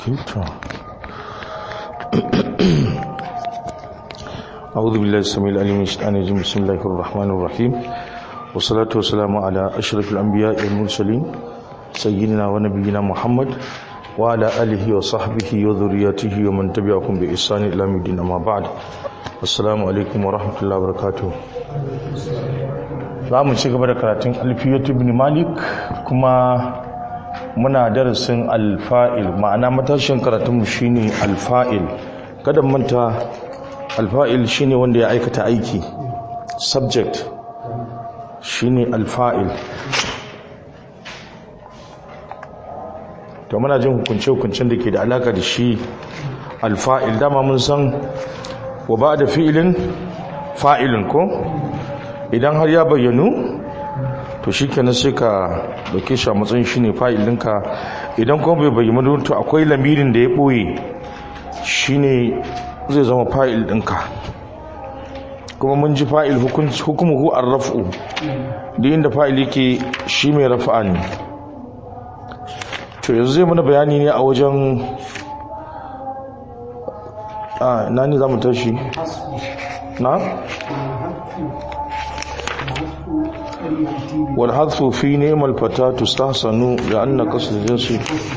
to أعوذ بالله السميع العليم من الشيطان الرجيم بسم الله الرحمن الرحيم والصلاة والسلام على أشرف الأنبياء والمرسلين سيدنا ونبينا محمد وعلى آله وصحبه وذريته ومن تبعهم بإحسان إلى يوم الدين أما بعد السلام عليكم ورحمة الله وبركاته za mu ci gaba da karatun alfiyatu ibn malik kuma muna darasin alfa'il ma'ana matashin karatunmu shine alfa'il kada manta alfa'il shine wanda ya aikata aiki subject shine alfa'il to muna jin hukunce-hukuncen da ke da alaka da shi alfa'il dama mun san wa ba da fi'ilin fa'ilin ko idan har ya bayyanu to shi kenan sai ka dauke shi a matsayin shi ne fa'ilinka idan kuma bai bayyanu to akwai lamirin da ya ɓoye shi ne zai zama fa'il ɗinka kuma mun ji fa'il hukumuhu an raf'u da inda fa'il yake shi mai rafa'a ne to yanzu zai mana bayani ne a wajen a nani za mu tashi na? والحذف في نعم الفتاة تستحسن لأن قصد الجنس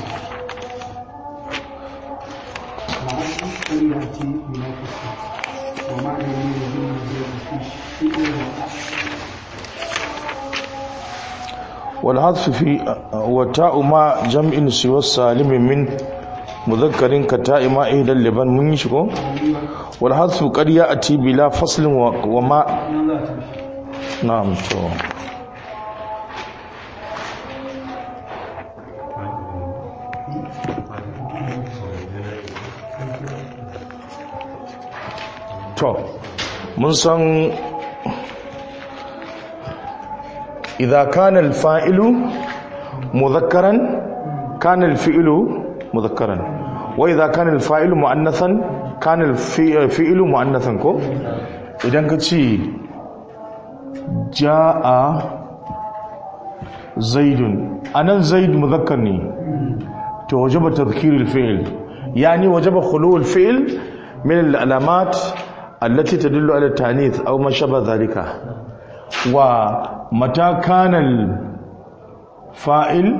والحذف في وتاء ما جمع سوى السالم من مذكر كتاء ما إهدى اللبن من يشكو والحذف قد يأتي بلا فصل وما نعم تو to mun san idza kana al-fa'ilu mudhakkaran kana al-fi'lu mudhakkaran wa idza kana al-fa'ilu mu'annathan kana al-fi'lu mu'annathan ko idan ka ce ja'a zaidun anan zaid mudhakkar ne to wajaba tadhkir al-fi'l yani wajaba khulu al-fi'l min al-alamat التي تدل على التانيث او ما شابه ذلك ومتى كان الفاعل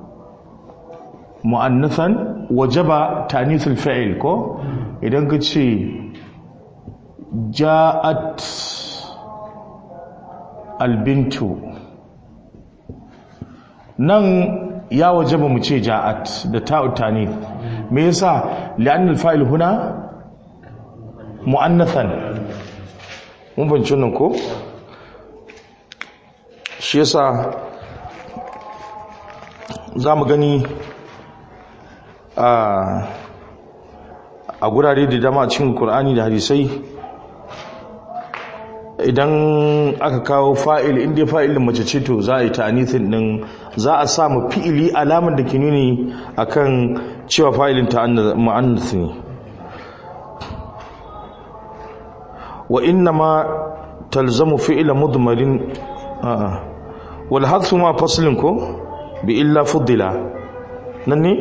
مؤنثا وجب تانيث الفعل كو idan ka ce ja'at albintu nan ya wajaba mu ce ja'at da ta'u tanith me yasa li'anna al-fa'il huna mu'annathan mun banci nan ko shi yasa za mu gani a a gurare da dama cikin Kur'ani da hadisai idan aka kawo fa'il inda fa'ilin mace ce to za a yi ta'anithin din za a sa mu fi'ili alamar da ke nuni akan cewa fa'ilin ta mu'annath ne وإنما تلزم فعل مضمر آه. والحذف ما فصل كو بإلا فضل نني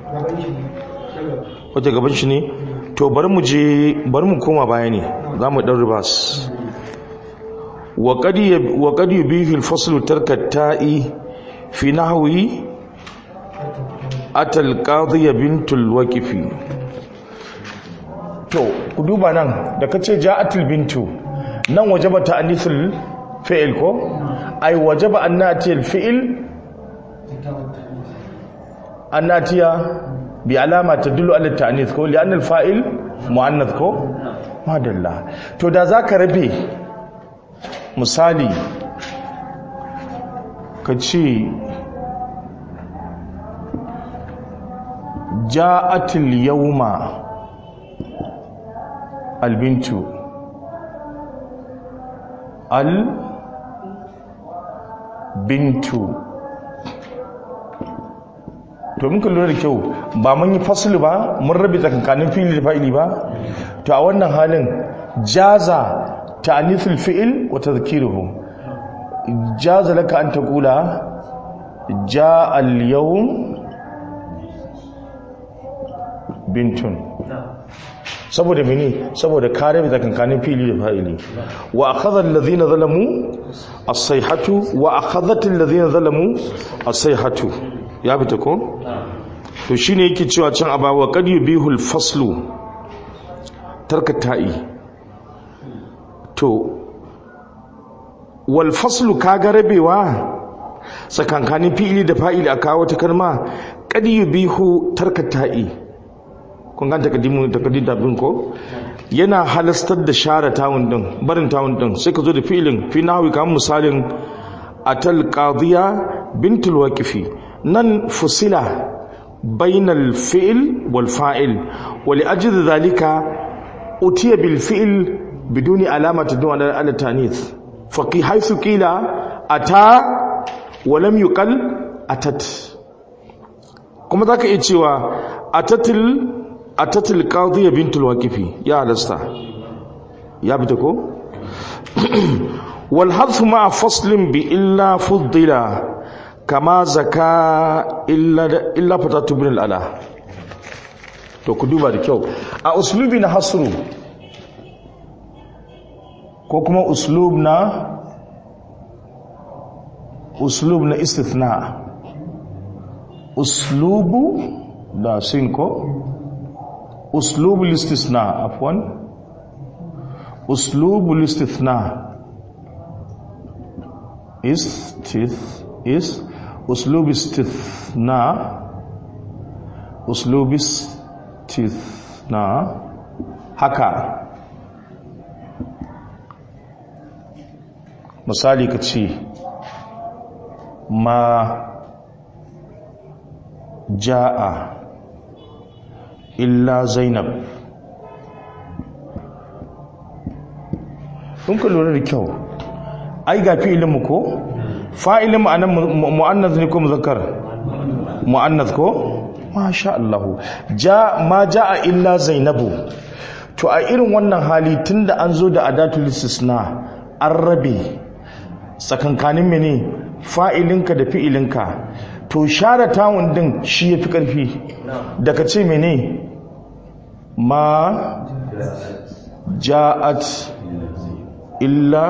wace gaban shi ne to bari mu je bari mu koma baya ne za mu ɗan ribas wa qad yubihi al-fasl tarka ta'i fi nahwi atal qadhiya bintul waqifi to ku duba nan da ka ce ja'atul bintu nan wajaba ta'anithul fi'il ko ai wajaba annatil fi'il annatiya bi alama tadullu ala ta'anith ko li'anna al-fa'il mu'annath ko madalla to da zaka rabe misali ka ce ja'atul yawma albintu albintu to mun lura da kyau ba mun yi fasulu ba mun rabe tsakankanin fili da fa'ili ba to a wannan halin jaza ta'anithul fi'il wa tadhkiruhu jaza laka an taqula jaa al-yawm bintun saboda mene saboda kare bi tsakankanin fili da fa'ili wa akhadha alladhina zalamu as-sayhatu wa akhadhat alladhina zalamu as-sayhatu ya fita ko to shine yake cewa can abawa qad yubihul faslu tarka ta'i to wal faslu kaga rabewa tsakankanin fili da fa'ili a kawo ta kalma qad yubihu tarka ta'i kun ganta takaddimu takaddim bin ko yana halastar da share tawun din barin tawun din sai ka zo da fi'ilin fi nahwi kamar misalin atal qadiya bintul waqifi nan fusila bainal fi'l wal fa'il wa li ajli dhalika utiya bil fi'l biduni alamati dun ala tanith fa qi haythu qila ata wa lam yuqal atat kuma zaka iya cewa atatil atatil qadhiya bintul waqifi ya halasta ya bita ko wal hadf ma faslin bi illa fuddila kama zaka illa illa fatatu bin al ala to ku duba da kyau a uslubi na hasru ko kuma uslub na uslub na istithna uslubu da sin ko أسلوب الاستثناء عفوا أسلوب الاستثناء استث is أسلوب استثناء أسلوب استثناء haka misali ka ce ma ja'a illa zainab kun ka lura da kyau ai ga fi'ilinmu ko fa'ilin ma'anan mu'annas ne ko muzakkar mu'annas ko masha Allah ja ma jaa illa zainabu to a irin wannan hali tunda an zo da adatul istisna an rabe tsakankanin mene fa'ilinka da fi'ilinka to share tawun din shi yafi karfi daga ce mene ma ja'at illa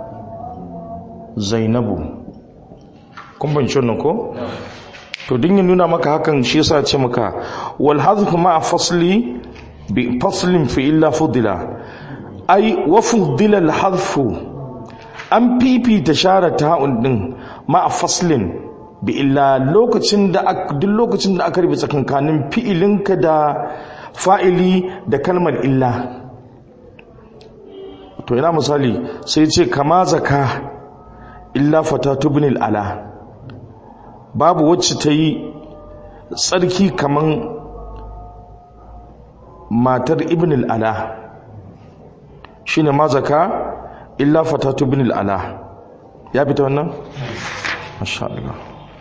zainabu kun banci wannan ko to din ya nuna maka hakan shi yasa ce maka wal hadhu ma fasli bi faslin fi illa fudila ai wa fudila al hadfu an fifita share ta'un din ma faslin bi illa lokacin da duk lokacin da aka rubuta tsakankanin fi'ilinka da fa'ili da kalmar illa to ina misali sai ce kama zaka illa fatatu bin ala babu wacce ta yi tsarki kaman matar ibn al'ala shi ne ma zaka illa fatatu bin al'ala ya fita wannan? masha Allah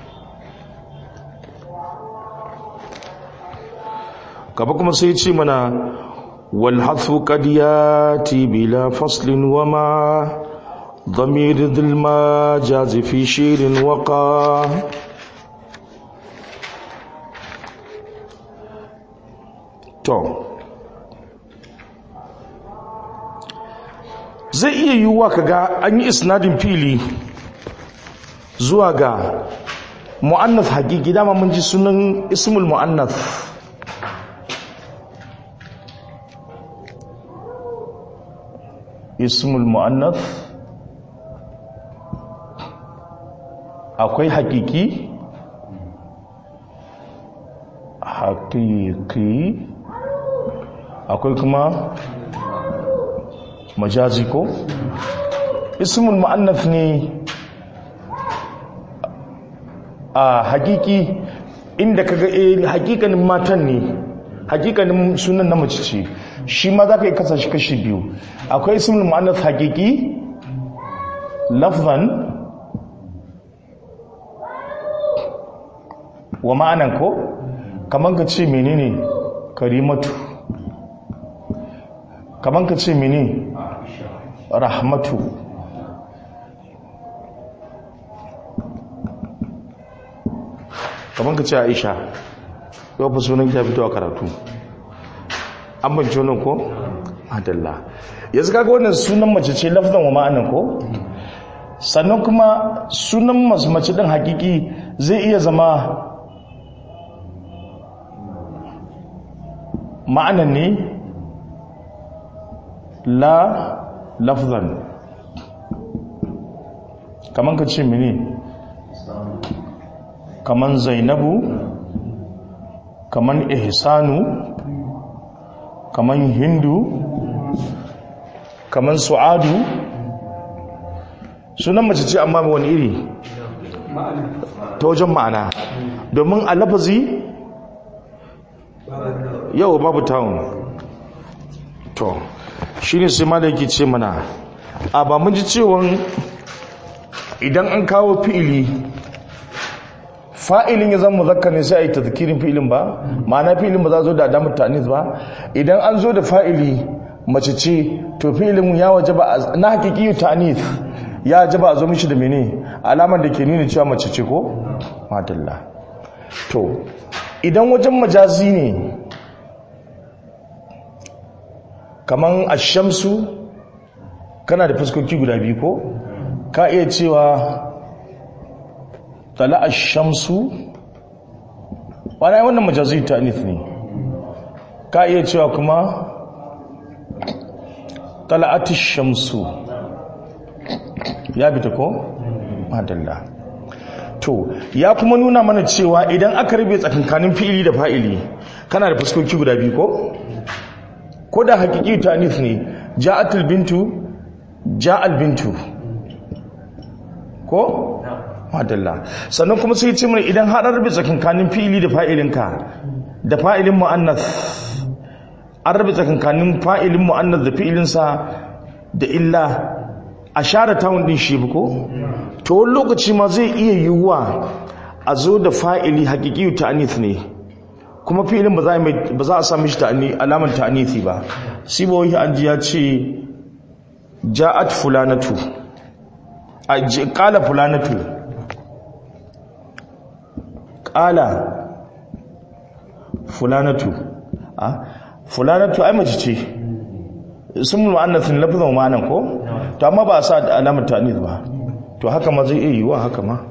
gaba kuma sai ce mana والحذف قد ياتي بلا فصل وما ضمير ذي المجاز في شير وقع to zai iya yiwuwa kaga an yi isnadin fili zuwa ga mu'annath hakiki dama mun ji sunan ismul mu'annath ismul mu'annath akwai hakiki hakiki akwai kuma majazi ko ismul mu'annath ne a hakiki inda kaga eh hakikanin matan ne hakikanin sunan na mace ce shi ma za ka yi kasa shi kashi biyu akwai ismul mu'annath hakiki lafzan wa ma'anan ko kaman ka ce menene karimatu kaman ka ce menene rahmatu kaman ka ce aisha yau fa sunan ya fito a karatu an bance wannan ko adalla yanzu kaga wannan sunan mace ce lafzan wa ma'anan ko sannan kuma sunan mace din hakiki zai iya zama ma'anan ne la lafzan kaman ka ce mini kaman zainabu kaman ihsanu kaman hindu kaman su'adu sunan mace ce amma wani iri ta wajen ma'ana domin a lafazi yau babu tawon to shi ne sai da yake ce mana a ba mun ji cewon idan an kawo fi'ili fa'ilin ya zama muzakka ne sai a yi tazkirin fi'ilin ba ma'ana fi'ilin ba za zo da damar tanis ba idan an zo da fa'ili mace ce to fi'ilin ya waje ba na hakiki yi tanis ya waje ba a zo mishi da mene alamar da ke nuna cewa mace ce ko? madalla to idan wajen majazi ne kaman ashamsu kana da fuskoki guda biyu ko ka iya cewa tala ashamsu wani wannan majazi ta anith ne ka iya cewa kuma tala shamsu ya bita ko? madalla to ya kuma nuna mana cewa idan aka rabe tsakankanin fi'ili da fa'ili kana da fuskoki guda biyu ko? ko da hakiki tanif ne ja'atul bintu ja'al bintu ko madalla sannan kuma sai ce mana idan haɗar rabe tsakankanin fi'ili da fa'ilinka da fa'ilin mu'annath an rabe tsakankanin fa'ilin mu'annath da fi'ilinsa da illa a share tawun din shi ko to wani lokaci ma zai iya yiwuwa a zo da fa'ili hakiki ta'anith ne kuma filin ba za a sami shi alamar ta'anithi ba sibohi an ji ya ce ja'at fulanatu a kala fulanatu kala fulanatu a fulanatu ai mace ce sun mu'annathin lafizan ma'anan ko to amma ba a sa alamar ta'anith ba to haka ma zai iya yiwuwa haka ma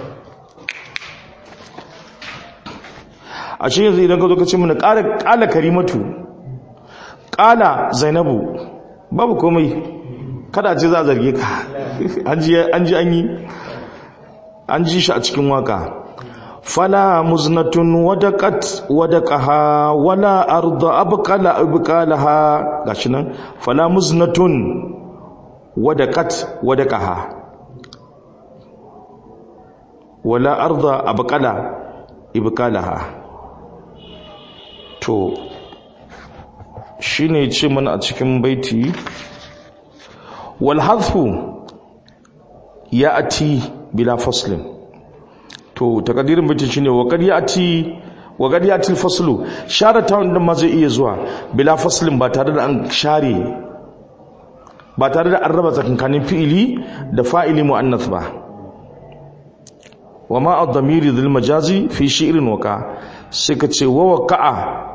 a shi yanzu idan ka zo ka ce mana ƙala karimatu ƙala zainabu babu komai kada ce za a zarge ka an ji an yi an ji shi a cikin waka fala muznatun wadaqat wadaqaha wala arda abqala abqalaha gashi nan fala muznatun wadaqat wadaqaha wala arda abqala ibqalaha to shi ne ce mana a cikin baiti walhazfu ya ati bila faslin to takadirin baiti shi ne wakar ya ati wakar ya ati faslu share ta wanda ma zai iya zuwa bila faslin ba tare da an share ba tare da an raba tsakankanin fi'ili da fa'ili mu'annath ba wa ma ad-damiri dhil majazi fi shi'rin waka sai ka ce wa waqa'a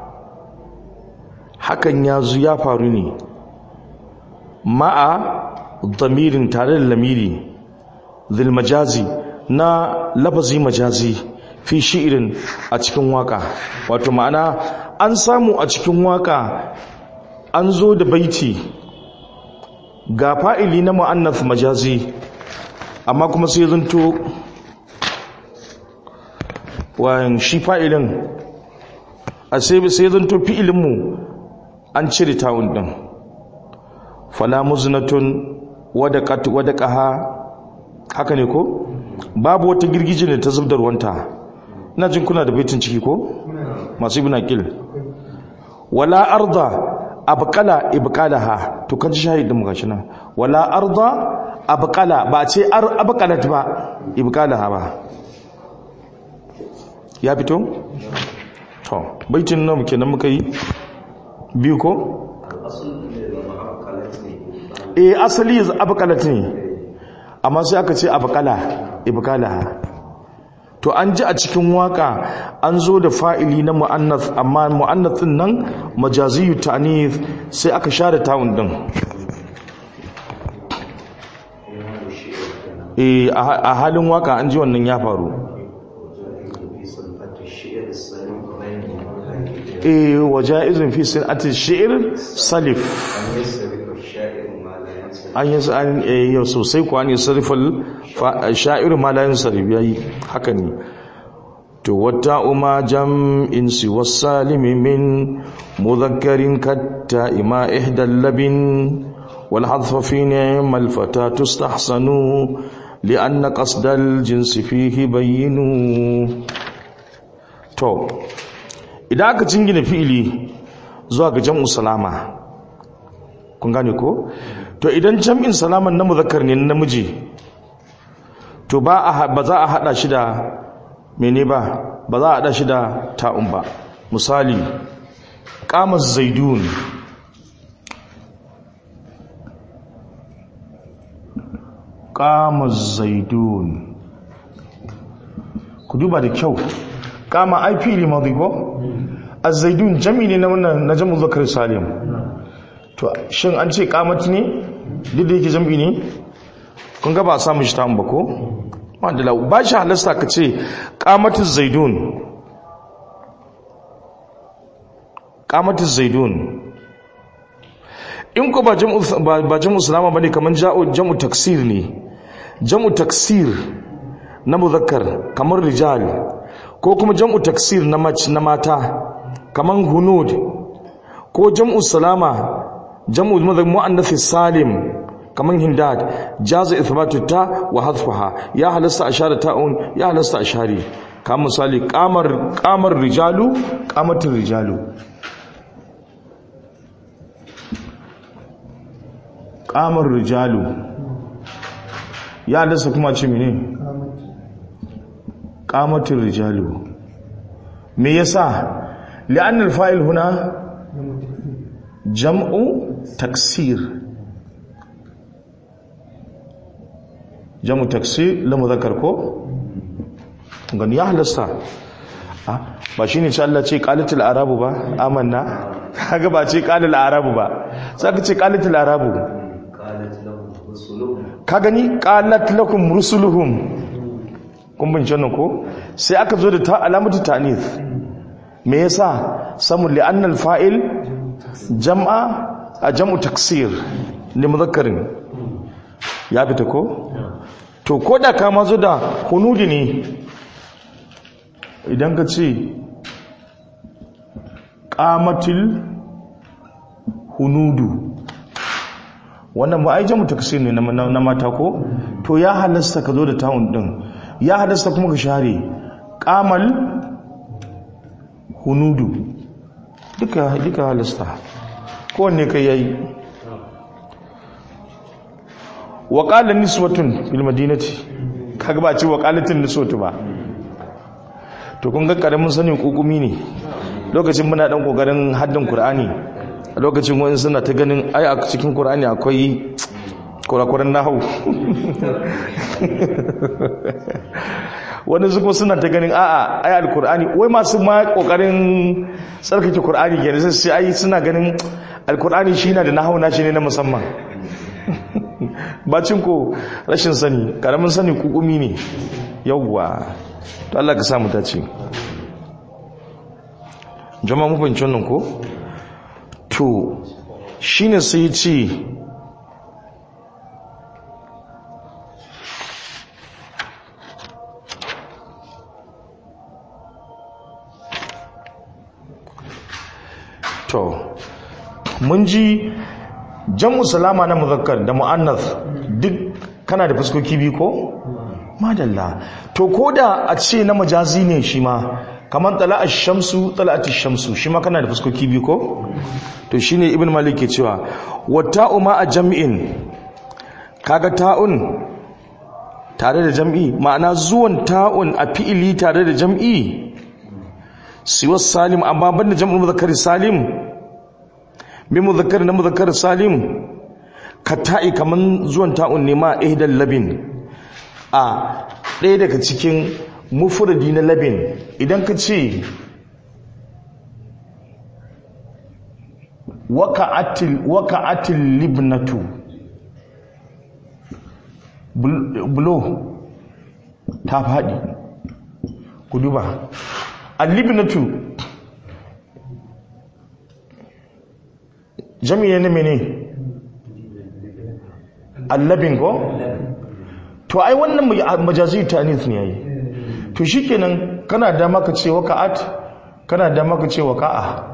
hakan ya zu ya faru ne ma'a damirin tare da lamiri dhil majazi na lafazi majazi fi shi'rin a cikin waka wato ma'ana an samu a cikin waka an zo da baiti ga fa'ili na mu'annath majazi amma kuma sai zanto wayan shi fa'ilin a sai sai zanto fi'ilinmu an cire tawun din fala muznatun wadaqat wadaqaha haka ne ko babu wata girgije ne ta zubdar wanta ina jin kuna da baitin ciki ko masu ibn aqil wala arda abqala ibqalaha to kan shahidin mu gashi nan wala arda abqala ba ce ar abqalat ba ibqalaha ba ya fito to baitin nan kenan muka yi biyu ko eh asali abqalat ne amma sai aka ce abqala ibqalaha to an ji a cikin waka an zo da fa'ili na mu'annath amma mu'annathin nan majaziyu ta'nith sai aka share ta'un din eh a halin waka an ji wannan ya faru eh waja'izun fi sanati shi'r salif an yi an yau sosai kuwa ne sarrafal sha'ir ma la yansarif yayi haka ne to wata uma jam'in si wasalimi min mudhakkarin katta ima ihdal labin wal hadfa fi ni'mal fata tustahsanu li'anna qasdal jinsi fihi bayyinu to idan aka jingina fi'ili zuwa ga jam'u salama kun gane ko to idan jam'in salaman na muzakkar ne na namiji to ba a ba za a hada shi da mene ba ba za a hada shi da ta'un ba misali qama zaidun qama zaidun ku duba da kyau qama ai fili madhi ko az-zaidun jami ne na wannan na jamu zakar salim to shin an ce kamati ne duk da yake jam'i ne kun ga ba a samu shi ta ba ko wanda ba shi halasta ka ce kamatin zaidun kamatin zaidun in ko ba jam'u salama ba ne kamar jam'u taksir ne jam'u taksir na muzakkar kamar rijal ko kuma jam'u taksir na mata kamar hunud ko jam'u salama jam'u mu'annath salim kaman hindad jaza ithbatu ta wa hadfaha ya halasta ashara ta'un ya halasta ashari kamar misali qamar qamar rijalu qamatir rijalu qamar rijalu ya halasta kuma ce mene qamatir rijalu me yasa li'anna al-fa'il huna jam'u taksir jam'u taksir la muzakkar ko gani ya halasta ba shine ce Allah ce qalatul arabu ba amanna kaga ba ce qalal arabu ba saka ce qalatul arabu ka gani qalat lakum rusuluhum kun bin jannan ko sai aka zo da ta alamatu ta'nith me yasa samu li'anna al-fa'il jam'a a jam'u taksir ne muzakkarin ya fita ko to ko da ka mazo da hunudi ne idan ka ce qamatil hunudu wannan ba ai jam'u taksir ne na mata ko to ya halasta ka zo da ta'un din ya halasta kuma ka share qamal hunudu duka duka halasta kowanne kai yayi wa qala niswatun fil madinati kaga ba ce wa qalatin niswatu ba to kun ga karamin sanin kokumi ne lokacin muna dan kokarin haddin qur'ani a lokacin wani suna ta ganin ai a cikin qur'ani akwai kurakuran nahwu wani zuko suna ta ganin a'a ai alqur'ani wai masu ma kokarin tsarkake qur'ani kenan sai ai suna ganin alqur'ani shi na da nahwu na shi ne na musamman bacin ko rashin sani karamin sani kukumi ne yawwa to Allah ka samu dace jama'a mu fahimci wannan ko to shine sai ya ce to mun ji jam'u salama na muzakkar da mu'annath duk kana da fuskoki biyu ko madalla to koda a ce na majazi ne shi ma kamar tala'ash shamsu tala'atish shamsu shi ma kana da fuskoki biyu ko to shine ibn malik ke cewa wata'u ma a jam'in kaga ta'un tare da jam'i ma'ana zuwan ta'un a fi'ili tare da jam'i siwa salim amma banda jam'ul muzakkar salim bi muzakkar na muzakkar salim ka ta'i kaman zuwan ta'un ne ma ihdal labin a ɗaya daga cikin mufradi na labin idan ka ce waka'atil waka'atil libnatu bulo ta faɗi ku duba al-libnatu jami'a ne mene allabin ko to ai wannan majazi ta'anis ne yayi to shikenan kana da maka ce waka'at kana da maka ce waka'a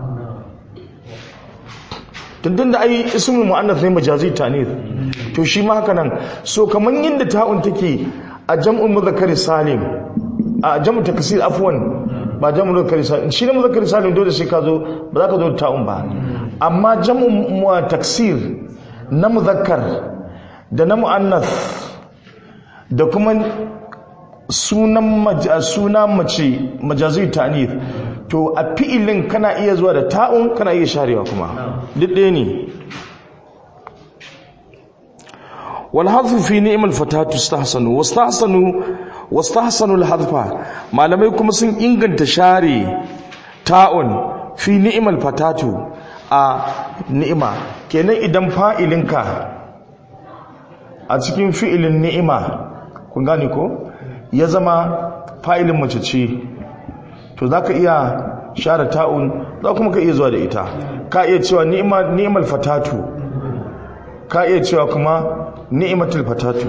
tun da ai ismul mu'annath ne majazi ta'anis to shi ma haka nan so kaman yadda ta'un take a jam'ul mudhakkar salim a jam'u taksir afwan ba jam'u mudhakkar salim shi ne mudhakkar salim dole sai ka zo ba za ka zo da ta'un ba amma jam'u taksir na mudhakkar da na mu'annath da kuma sunan suna mace majazi ta'nith to a fi'ilin kana iya zuwa da ta'un kana iya sharewa kuma duk ɗaya ne wal hadfu fi ni'mal fatatu istahsanu wastahsanu wastahsanu al hadfa malamai kuma sun inganta share ta'un fi ni'mal fatatu a ni'ima kenan idan fa'ilinka a cikin fi'ilin ni'ima kun gane ko ya zama fa'ilin mace ce to za ka iya share ta'un za kuma ka iya zuwa da ita ka iya cewa ni'imal fatatu ka iya cewa kuma ni'imatul fatatu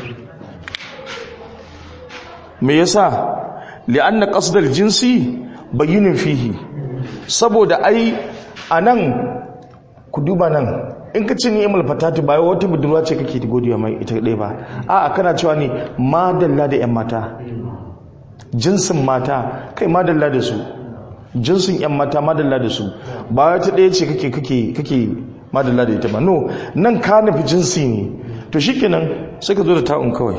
me yasa li'anna qasdal jinsi bayyinin fihi saboda ai anan ku duba nan in ka ce ni'imar fatatu ba wata budurwa ce kake godiya mai ita ɗaya ba a kana cewa ne madalla da 'yan mata jinsin mata kai madalla da su jinsin 'yan mata madalla da su ba wata ɗaya ce kake kake kake madalla da ita ba no nan ka nufi jinsi ne to shikenan sai ka zo da ta'un kawai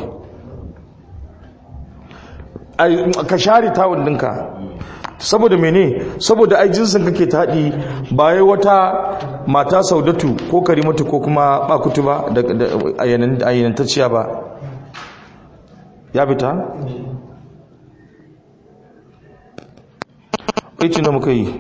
ka share ta'un ɗinka saboda mene saboda ai jinsin kake taɗi ba wai wata mata saudatu ko karimatu ko kuma bakutu ba da ayyanantacciya ba ya fita? aiki na muka yi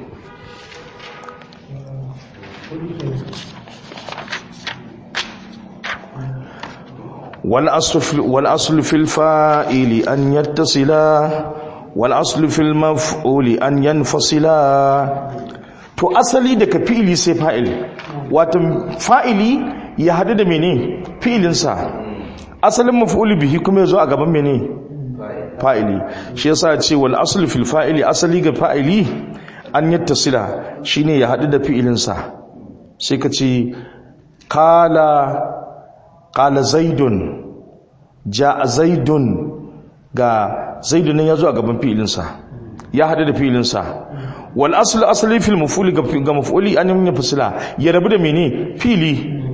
والأصل في الفائل أن يتصلا والأصل في المفعول أن ينفصلا to asali daga fi'ili sai fa'il wato fa'ili ya hadu da mene fi'ilinsa asalin maf'ul bihi kuma yazo a gaban mene fa'ili shi yasa ce wal aslu fil fa'ili asali ga fa'ili an yattasila shine ya hadu da fi'ilinsa sai ka ce qala qala zaidun ja'a zaidun ga zaidun ya zo a gaban fi'ilinsa ya hadu da fi'ilinsa wal asl asli fil maf'ul ga maf'uli an yi fasila ya rabu da mene fili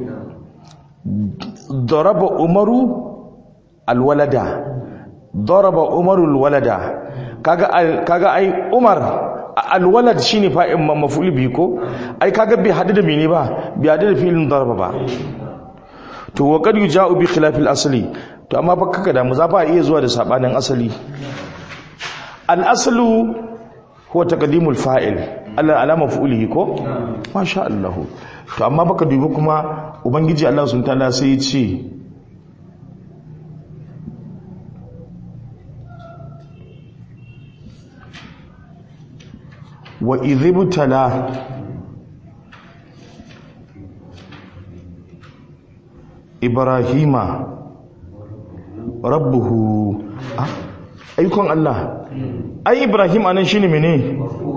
daraba umaru alwalada daraba umaru alwalada kaga kaga ai umar alwalad shine fa'in maf'ul bi ko ai kaga bai hadu da mene ba bai hadu da filin daraba ba to wa qad yuja'u bi khilafil asli to amma fa kaga da mu za fa iya zuwa da sabanin asali al aslu huwa taqdimul fa'il Allah alama fu'ulihi ko masha Allah to amma baka dubi kuma ubangiji Allah subhanahu ta'ala sai ya ce wa idhibtala ibrahima rabbuhu ah ayyukan Allah ai ibrahim anan shine mene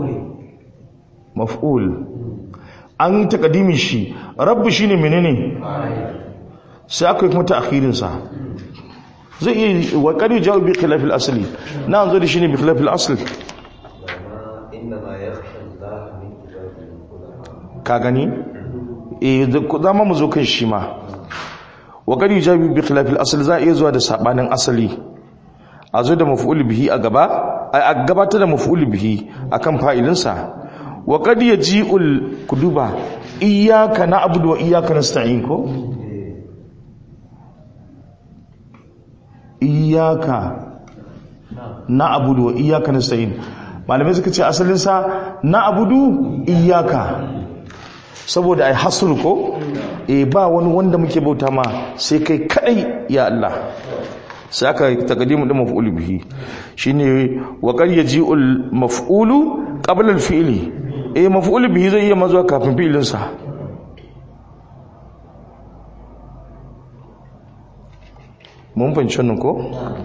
maf'ul an takadimi shi rabbu shine menene sai aka yi kuma ta'khirin sa zai iya wa qad jawu bi khilaf al-asli na zo da shine bi khilaf al-asl ka gani eh zama mu zo kan shi ma wa qad jawu bi khilaf al-asl za iya zuwa da sabanin asali a zo da maf'ul bihi a gaba a gabatar da maf'ul bihi akan fa'ilinsa wa qad yaji'ul kuduba iyyaka na'budu wa iyyaka nasta'in ko iyyaka na abudu wa iyaka nasta'in malamai suka ce asalin sa na abudu iyaka saboda ai hasru ko eh ba wani wanda muke bauta ma sai kai kadai ya Allah sai aka taqdimu din maf'ul bihi shine wa qad yaji'ul maf'ulu qabla al-fi'li eh maf'ul bihi zai iya mazuwa kafin fi'ilin sa mun fahimci wannan ko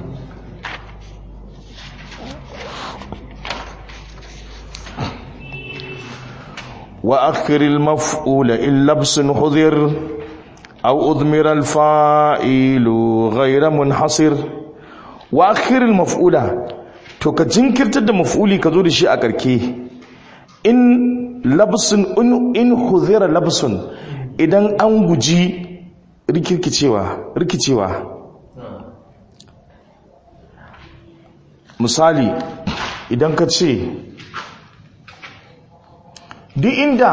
وأخر المفعول إن لبس حذر أو أضمر الفائل غير منحصر وأخر المفعول to ka jinkirtar da maf'uli ka zo da shi a karke in labsun in huzira labsun idan an guji rikirkicewa rikicewa misali idan ka ce duk inda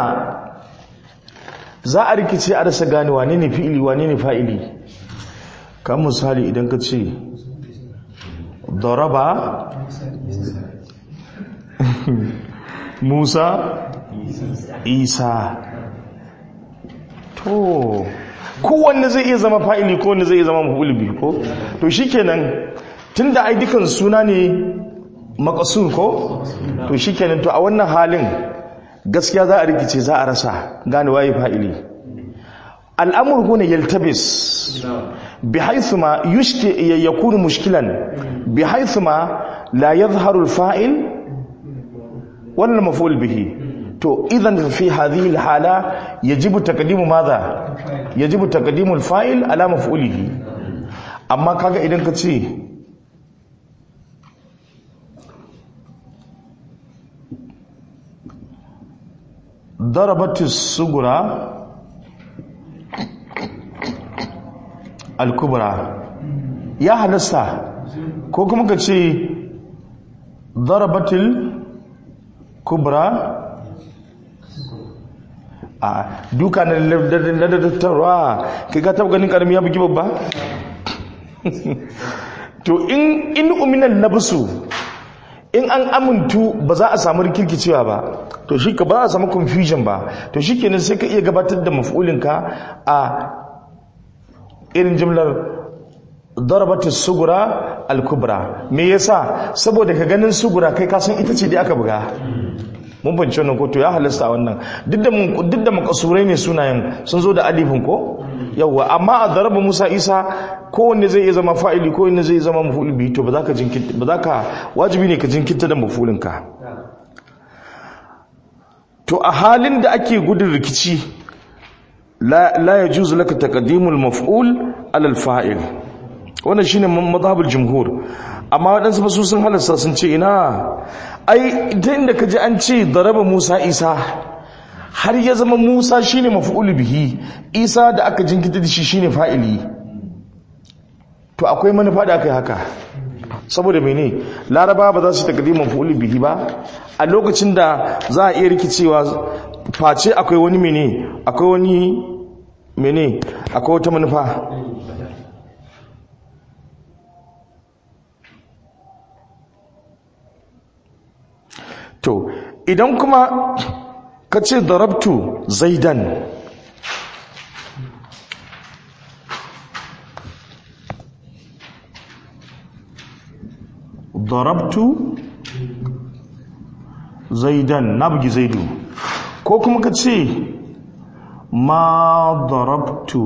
za a rikice a rasa gane wane ne fi'ili wane ne fa'ili kan misali idan ka ce daraba musa isa to kowanne zai iya zama fa'ili ko wanne zai iya zama mafuli biyu ko to shikenan tunda ai dukan suna ne makasur ko to shikenan to a wannan halin gaskiya za a rikice za a rasa gane waye fa'ili al'amur huna yaltabis bi haythu ma yushti yakunu mushkilan bi haythu ma la yadhharu al-fa'il wal maf'ul bihi to idan fi hadhihi al-hala yajibu taqdimu madha yajibu taqdimu al-fa'il ala maf'ulihi amma kaga idan ka ce ضربت الصغرى الكبرى يا halasta ko kuma ka ce ضربت الكبرى a duka na ladatattarwa kai ka taba ganin karami ya bugi babba to in in uminan labsu in an amintu ba za a samu rikirkicewa ba to shi ka ba a samu confusion ba to shi kenan sai ka iya gabatar da maf'ulinka a irin jimlar darabatu sugura al-kubra me yasa saboda ka ganin sugura kai kasan ita ce dai aka buga mun bance wannan ko to ya halasta wannan duk da duk da makasurai ne sunayen sun zo da alifin ko yawa amma a daraba Musa Isa kowanne zai iya zama fa'ili kowanne zai zama maf'ul bihi to ba za ka jinkirta ba za ka wajibi ne ka jinkirta da maf'ulin ka to a halin da ake gudun rikici la la yajuzu laka taqdimul maf'ul ala al-fa'il wannan shine madhhabul jumhur amma waɗansu ba su sun halasta sun ce ina ai ita inda ka ji an ce daraba Musa Isa har ya zama Musa shine maf'ul bihi Isa da aka jinkita da shi shine fa'ili to akwai manufa da aka yi haka saboda mene laraba ba za su takdima maf'ul bihi ba a lokacin da za a iya rikicewa face akwai wani mene akwai wani mene akwai wata manufa to idan kuma ka ce darabtu zaidan darabtu zaidan na bugi zaidu ko kuma ka ce ma darabtu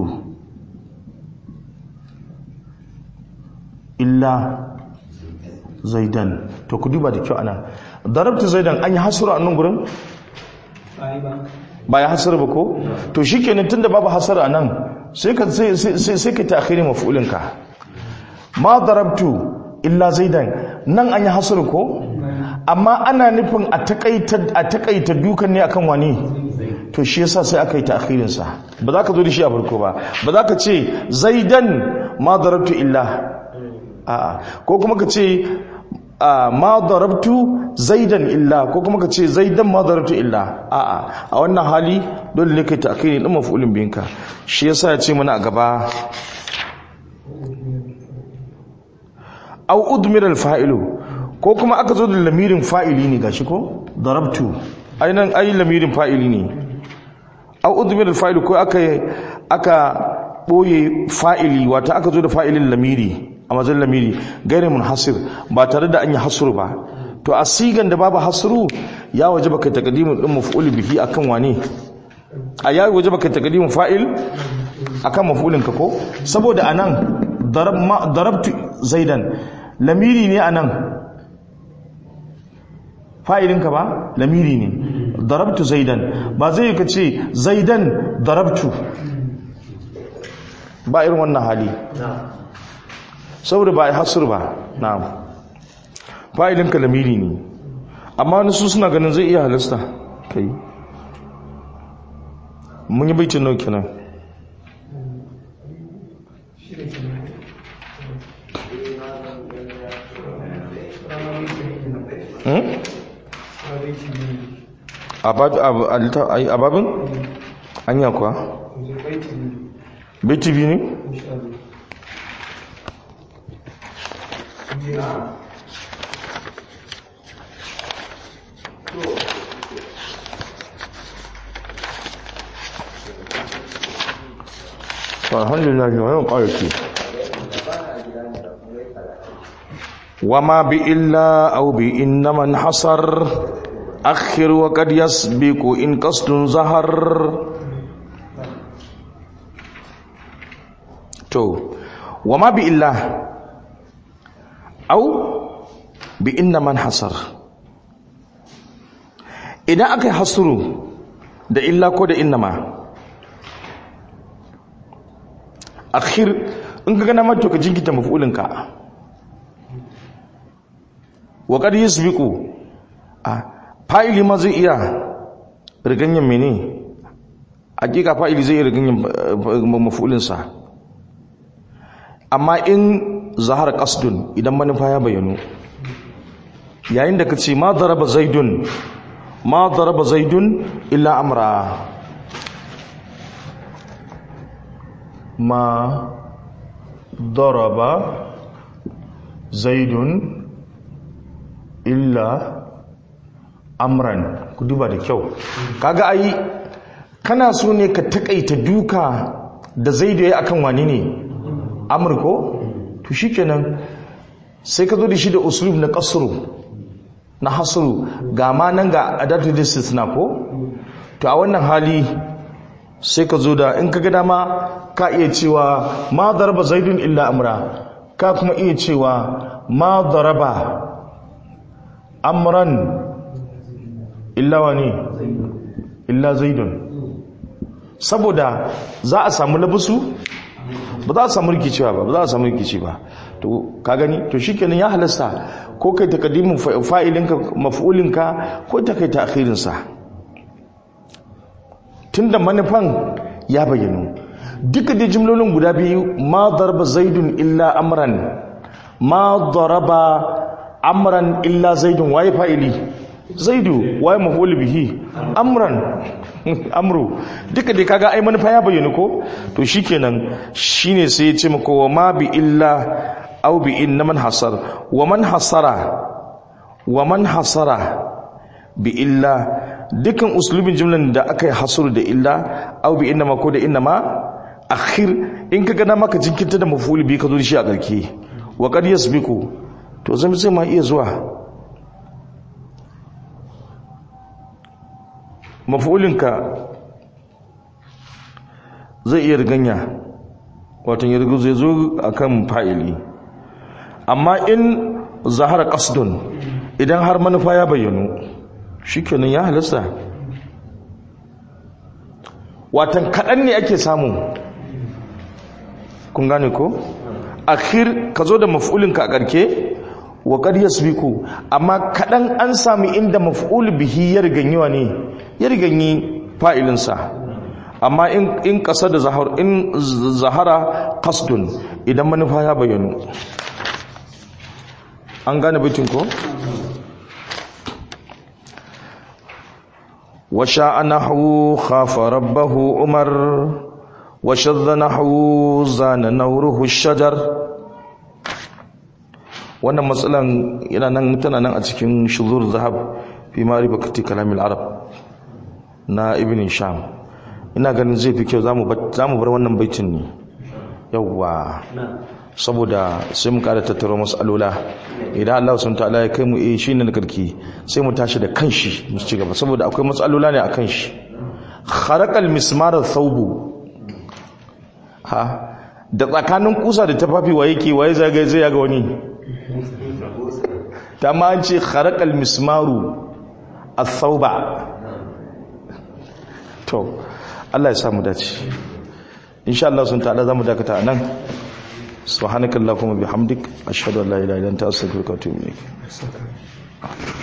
illa zaidan to ku duba da kyau ana darabtu zaidan an yi hasura a nan gurin ba ya hasara ba ko to shi kenan tun da babu hasara a nan sai ka sai ka ta'khiri maf'ulinka ma darabtu illa zaidan nan an yi hasara ko amma ana nufin a takaita a takaita dukan ne akan wani to shi yasa sai aka yi ta'khirin sa ba za ka zo da shi a farko ba ba za ka ce zaidan ma darabtu illa a'a ko kuma ka ce ma darabtu zaidan illa ko kuma ka ce zaidan ma darabtu illa a'a a wannan hali dole ne kai ta'khiri din maf'ulin binka shi yasa ya ce mana a gaba au udmira al-fa'ilu ko kuma aka zo da lamirin fa'ili ne gashi ko darabtu ainihin ayi lamirin fa'ili ne au udmir fa'ili ko aka aka boye fa'ili wata aka zo da fa'ilin lamiri a mazan lamiri gairi munhasir ba tare da an yi hasuru ba to a sigan da babu hasuru ya waje baka takadimin din maf'ul bihi akan wane a ya waje baka takadimin fa'il akan maf'ulin ka ko saboda anan darab ma darabtu zaidan lamiri ne anan fa'ilin ka ba lamiri ne darabtu zaidan ba zai ka ce zaidan darabtu ba irin wannan hali saboda ba a hasur ba na'am fa'ilin kalamiri ne amma wani su suna ganin zai iya halasta kai mun yi baitin nau kenan a babin? an yi kuwa? baiti biyu ne? alhamdulillah yau ƙarfi وما بإلا أو بإن من حصر أخر وقد يسبق إن قصد ظهر تو وما بإلا أو بإن من حصر إذا أكي حصروا da illa ko da innama akhir in ka gana mato ka jinkita mafulinka wa qad yasbiqu a fa'ili ma zai iya riganyen mene hakika fa'ili zai iya riganyen mafulinsa amma in zahar qasdun idan manufa ya bayyano yayin da kace ma daraba zaidun ma daraba zaidun illa amra ma daraba zaidun illa amran ku duba da kyau kaga ai kana so ne ka takaita duka da zaidu yayi akan wani ne amr ko to shikenan sai ka zo da shi da uslub na qasru na hasru ga ma nan ga adatu istisna ko to a wannan hali sai ka zo da in ka ga dama ka iya cewa ma daraba zaidun illa amra ka kuma iya cewa ma daraba amran illa wani illa zaidun saboda za a samu labusu ba za a samu rikicewa ba ba za a samu rikici ba to ka gani to shikenan ya halasta ko kai takaddimin fa'ilinka maf'ulinka ko ta kai ta'khirin sa tunda manufan ya bayyano duka da jimlolin guda biyu ma daraba zaidun illa amran ma daraba amran illa zaidun waye fa'ili zaidu waye maf'ul bihi amran amru duka dai kaga ai manufa ya bayyana ko to shikenan shine sai ya ce maka wa ma bi illa aw bi inna man hasar wa man hasara wa man hasara bi illa dukan uslubin jumlan da aka yi hasuru da illa aw bi inna ma ko da inna ma akhir in kaga na maka jinkirta da maf'ul bi ka zo shi a garke wa qad yasbiqu to zai zai ma iya zuwa mafulinka zai iya riganya watan ya rigu zai zo a kan fa'ili amma in zahara kasdun idan har manufa ya bayyano shi kenan ya halasta watan kaɗan ne ake samu kun gane ko? akhir ka zo da mafulinka a ƙarke wa qad yasbiqu amma kadan an sami inda maf'ul bihi ya riganyiwa ne ya riganyi fa'ilin sa amma in in da zahar in zahara qasdun idan manufa ya bayyano an gane bitin ko wa sha'a nahu khafa rabbahu umar wa shadda nahu zana nawruhu shajar wannan matsalan yana nan tana nan a cikin shuzur zahab fi ma'rifati kalamil arab na ibn sham ina ganin zai fi kyau zamu zamu bar wannan baitin ne yawwa saboda sai mu kada tattaro mas'alola idan Allah subhanahu ta'ala ya kai mu eh shine na karki sai mu tashi da kanshi mu ci gaba saboda akwai mas'alola ne akan shi kharaqal mismar thawbu ha da tsakanin kusa da tafafi wa yake waye zagaye zai yaga wani ta ma an ce kharaqal mismaru athawba to Allah ya sa mu dace insha Allah sun ta'ala zamu dakata anan subhanakallahumma bihamdik ashhadu an la ilaha illa anta astaghfiruka wa atubu ilaik